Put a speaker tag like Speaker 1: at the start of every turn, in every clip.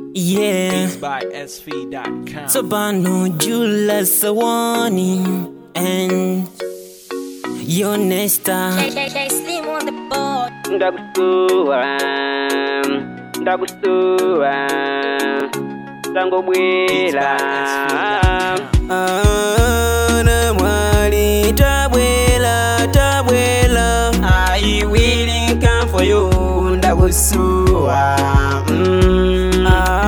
Speaker 1: Yeah,
Speaker 2: by SV.com.
Speaker 1: Sabano Julas Sawani and your Nesta.
Speaker 3: Slim on the board.
Speaker 4: ndakusuwa ndakusuwa tangobwera ana mwali tabwela tabwela i will come for you ndakusuwa mm.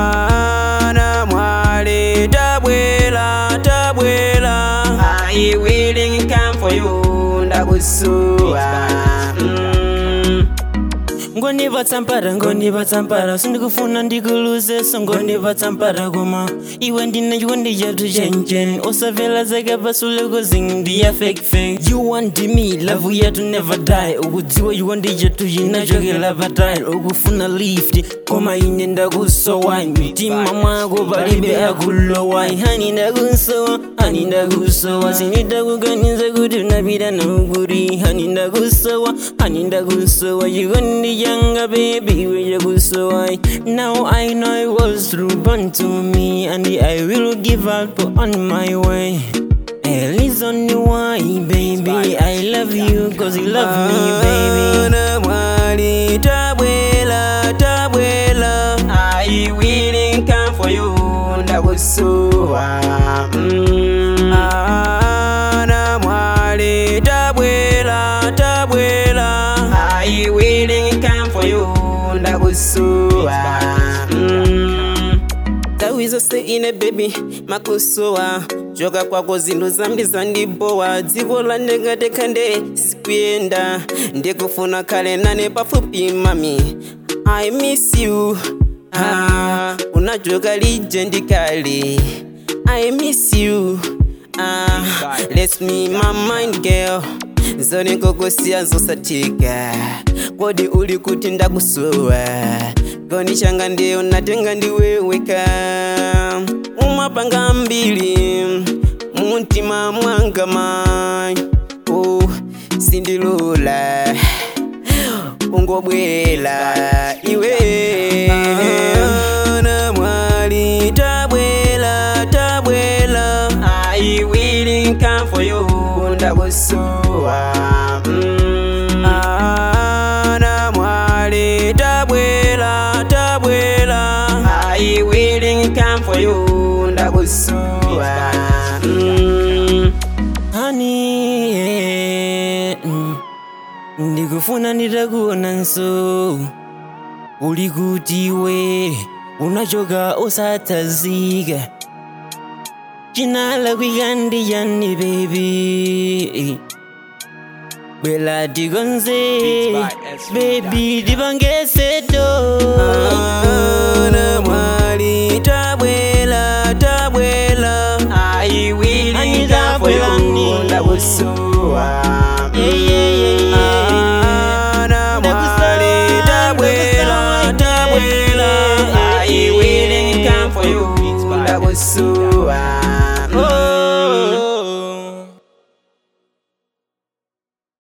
Speaker 4: ana mwali tabwela tabwela i will come for you ndakusuwa mm.
Speaker 1: Ngoniva tsampara ngoniva tsampara sindikufuna ndikuluze so ngoniva tsampara koma iwe ndine chikondi chathu chenchen osavela zake pasule kuzindiya fake fake you want me love yathu never die ukudziwa chikondi chathu chinachokela patile ukufuna lift koma ine ndakusowa mtima mwako palibe akulowa hani ndakusowa hani ndakusowa sinitakuganiza kuti unapita naukuri hani ndakusowa hani ndakusowa chikondi changa baby wechakusowa now i know it was through born to me and i will give up on my way Hell is only why, baby. I love you cause you love me, baby.
Speaker 4: Ana mwali tabwela tabwela I will come for you ndakusuwa mm. Ana mwali tabwela tabwela I will come for you ndakusuwa mm. Tawi zose ine baby makusowa choka kwako zinthu zambi zandibowa dziko landengatekhande sikuyenda ndikufuna khale nane pafupi mami i miss you ah, unachoka lije ndikale i miss you ah, let's me my mind girl zone kokusiya zosathika kodi uli kuti ndakusowa koni changa ndiyo natenga ndiweweka umapanga mbili muntima mwanga mai oh, sindilula ungobwela iwe na mwali tabwela tabwela i will come for you ndakusuwa mm. ana mwali tabwela tabwela i will come for you ndakusuwa mm.
Speaker 1: Honey, yeah, mm. ndikufuna nditakuona nso uli kuti we unachoka usathazika chinala kwikandi yani baby bwela tikonze baby tipangeseto
Speaker 4: ana mwali tabwela tabwela i will come for you ndakusuwa
Speaker 1: Yeah, yeah, yeah, yeah.
Speaker 4: ana mwali tabwela tabwela i will come for you ndakusuwa